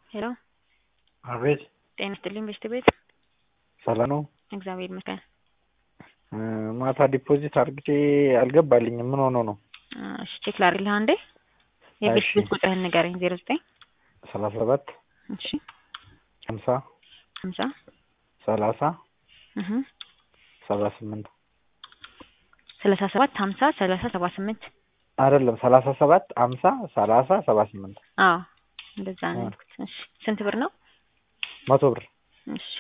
ሄሎ አቤት ጤና ይስጥልኝ በሽታ ቤት ሰላም ነው? እግዚአብሔር ይመስገን። ማታ ዲፖዚት አድርጌ አልገባልኝም። ምን ሆኖ ነው? እሺ ቼክ ላድርግልህ አንዴ። የቤት እሺ። ቤት ቁጥርህን ንገረኝ። ዜሮ ዘጠኝ ሰላሳ ሰባት እሺ ሀምሳ ሀምሳ ሰላሳ እህ ሰባ ስምንት ሰላሳ ሰባት ሀምሳ ሰላሳ ሰባ ስምንት አይደለም ሰላሳ ሰባት ሀምሳ ሰላሳ ሰባ ስምንት አዎ እንደዛ ነው አዎ። ያልኩት። እሺ ስንት ብር ነው? መቶ ብር እሺ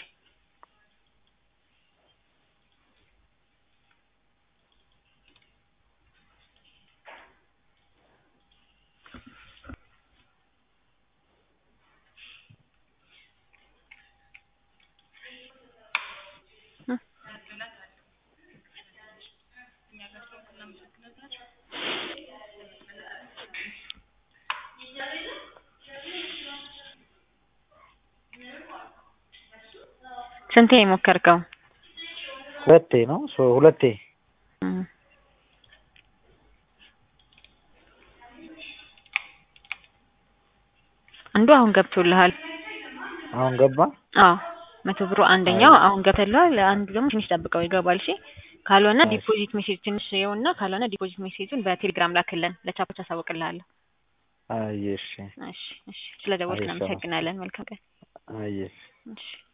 ስንቴ የሞከርከው? ሁለቴ ነው ሶ- ሁለቴ እም። አንዱ አሁን ገብቶልሃል። አሁን ገባ። አዎ መቶ ብሩ አንደኛው አሁን ገብቶልሃል። አንዱ ደግሞ ትንሽ ጠብቀው ይገባል። እሺ ካልሆነ እሺ። ዲፖዚት ሜሴጅ ትንሽ ይኸውና፣ ካልሆነ ዲፖዚት ሜሴጁን በቴሌግራም ላክልን። ለቻፖች አሳውቅልሃለሁ። አየሽ እሺ እሺ። ስለ ደወልክ አይ፣ ሰላም። እናመሰግናለን። መልካም ቀን። አየሽ እሺ